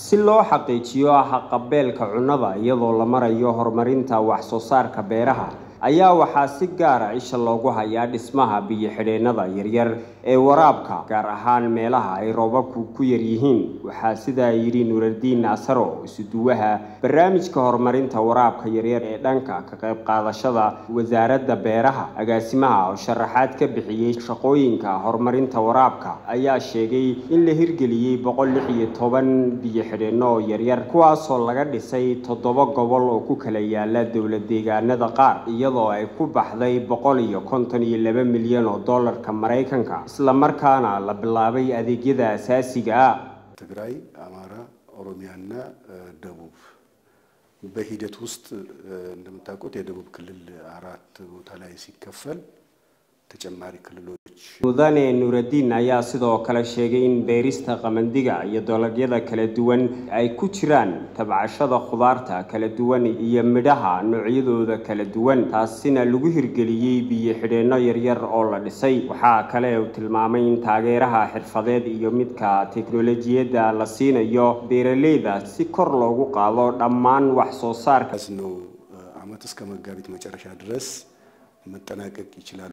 si loo xaqiijiyo haqabeelka cunnada iyadoo la marayo horumarinta wax soo saarka beeraha ayaa waxaa si gaara isha loogu hayaa dhismaha biyo-xidheennada yaryar ee waraabka gaar ahaan meelaha ay roobabku ku yar yihiin waxaa sidaa yidhi nuuradiin naasaro isuduwaha barnaamijka horumarinta waraabka yaryar ee dhanka ka qayb qaadashada wasaaradda beeraha agaasimaha oo sharaxaad ka bixiyey shaqooyinka horumarinta waraabka ayaa sheegay in la hirgeliyey boqol lix iyo toban biyo-xidheenno oo yaryar kuwaasoo laga dhisay toddoba gobol oo ku kala yaala dowlad deegaanada qaar iyadoo ay ku baxday boqol iyo konton iyo laba milyan oo dollarka maraykanka islamarkaana la bilaabay adeegyada asaasiga ah ትግራይ፣ አማራ፣ ኦሮሚያና ደቡብ በሂደት ውስጥ እንደምታውቁት የደቡብ ክልል አራት ቦታ ላይ ሲከፈል ተጨማሪ ክልሎች mudane nuuradiin ayaa sidoo kale sheegay in beerista qamandiga iyo dalagyada kala duwan ay ku jiraan tabcashada khudaarta kala duwan iyo midhaha noocyadooda kala duwan taasina lagu hirgeliyey biyo-xidheenno yaryar oo la dhisay waxaa kale uu tilmaamay in taageeraha xirfadeed iyo midka teknolojiyadda la siinayo beeraleyda si kor loogu qaado dhammaan wax soo saarka ነው ዓመት እስከ መጋቢት መጨረሻ ድረስ መጠናቀቅ ይችላል